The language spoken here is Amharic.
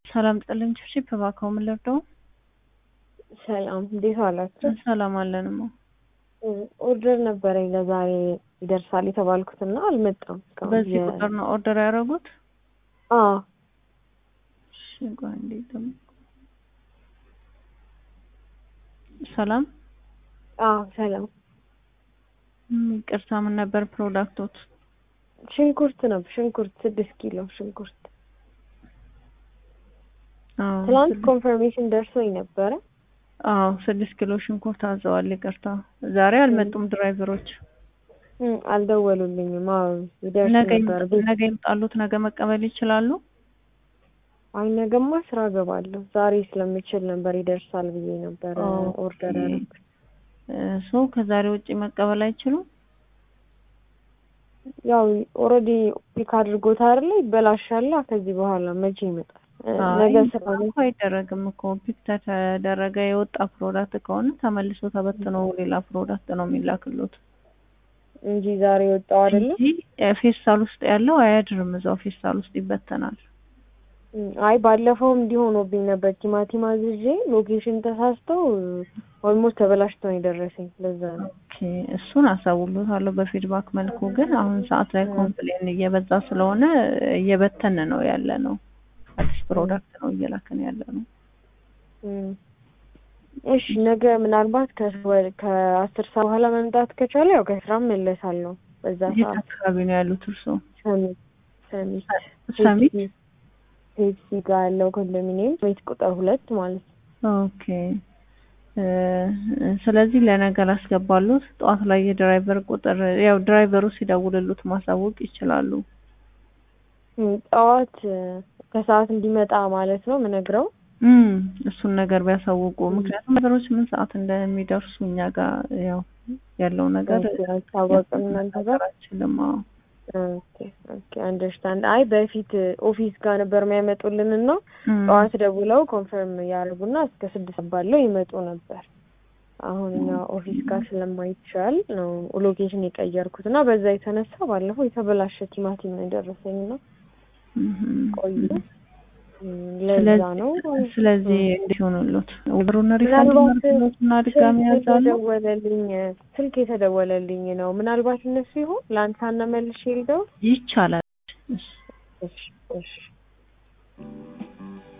ሰላም ጥልኝ ቺፕ እባክዎ ምን ልርዳው? ሰላም እንዴት ዋላችሁ? ሰላም አለንማ። ኦርደር ነበረኝ ለዛሬ ይደርሳል የተባልኩትና አልመጣም። እስካሁን። በዚህ የ- ቁጥር ነው ኦርደር ያደረጉት? አዎ እሺ ቆይ አንዴ ጠብቁ። ሰላም አዎ ሰላም። እም፣ ይቅርታ ምን ነበር ፕሮዳክቶት? ሽንኩርት ነው ሽንኩርት ስድስት ኪሎ ሽንኩርት አዎ ትናንት ስድስት- ኮንፈርሜሽን ደርሶኝ ነበረ። አዎ ስድስት ኪሎ ሽንኩርት አዘዋል። ይቅርታ ዛሬ አልመጡም ድራይቨሮች። እም፣ አልደወሉልኝም። አዎ ይደርስ ነገ ነበር ቤት ነገ ይምጣሉት። ነገ መቀበል ይችላሉ? አይ ነገማ ስራ ገባለሁ። ዛሬ ስለምችል ነበር ይደርሳል ብዬ ነበር ኦኬ። ኦርደር ያደረኩት። ሰው ከዛሬ ውጪ መቀበል አይችሉም? ያው ኦልሬዲ ፒክ አድርጎት አይደለ ይበላሻላ። ከዚህ በኋላ መቼ ይመጣል? እ፣ ነገ አይ ስራ እኮ አይደረግም እኮ ፒክ ተደረገ የወጣ ፕሮዳክት ከሆነ ተመልሶ ተበትኖ ሌላ ፕሮዳክት ነው የሚላክሉት እንጂ ዛሬ ወጣው አይደለ? እንጂ ፌስታል ውስጥ ያለው አያድርም፣ እዛው ፌስታል ውስጥ ይበተናል። እም፣ አይ ባለፈውም እንዲሆኖብኝ ነበር። ቲማቲም አዝዤ ሎኬሽን ተሳስተው ኦልሞስት ተበላሽተው ነው የደረሰኝ። ለዛ ነው። ኦኬ እሱን አሳውሎታለሁ በፊድባክ መልኩ። ግን አሁን ሰዓት ላይ ኮምፕሌን እየበዛ ስለሆነ እየበተን ነው ያለ ነው። አዲስ ፕሮዳክት ነው እየላክን ያለ ነው። እም፣ እሺ ነገ ምናልባት ከ- ከአስር ሰዓት በኋላ መምጣት ከቻለ ያው ከስራ መለሳለሁ። በዛ የት ሰዓት አካባቢ ነው ያሉት እርስዎ? ሰሚት ሰሚት ሰሚት ፔፕሲ ጋር ያለው ኮንዶሚኒየም ቤት ቁጥር ሁለት ማለት ነው። ኦኬ እ፣ ስለዚህ ለነገ ላስገባሉት። ጠዋት ላይ የድራይቨር ቁጥር ያው ድራይቨሩ ሲደውልሉት ማሳወቅ ይችላሉ። እም፣ ጠዋት እ፣ ከሰዓት እንዲመጣ ማለት ነው ምነግረው። እም እሱን ነገር ቢያሳውቁ፣ ምክንያቱም ነገሮች ምን ሰዓት እንደሚደርሱ እኛ ጋር ያው ያለው ነገር አይታወቅም እናንተ ጋር አይችልም። አዎ ኦኬ ኦኬ አንደርስታንድ። አይ በፊት ኦፊስ ጋር ነበር የሚያመጡልን እና እም፣ ጠዋት ደውለው ኮንፈርም ያደርጉና እስከ ስድስት ባለው ይመጡ ነበር። አሁን እኛ ኦፊስ ጋር ስለማይቻል ነው ሎኬሽን የቀየርኩት እና በዛ የተነሳ ባለፈው የተበላሸ ቲማቲም ነው የደረሰኝ እና እም፣ ቆዩ እም፣ ለዛ ስለዚህ ነው ስለዚህ እንዴት ይሆኑሉት? ወሩን ሪፋንድ ምናልባት እና ድጋሚ ስልክ ያዛሉ። የተደወለልኝ ስልክ የተደወለልኝ ነው። ምናልባት እነሱ ይሆን ለአንሳና መልሼ ልደውል? ይቻላል። እሺ እሺ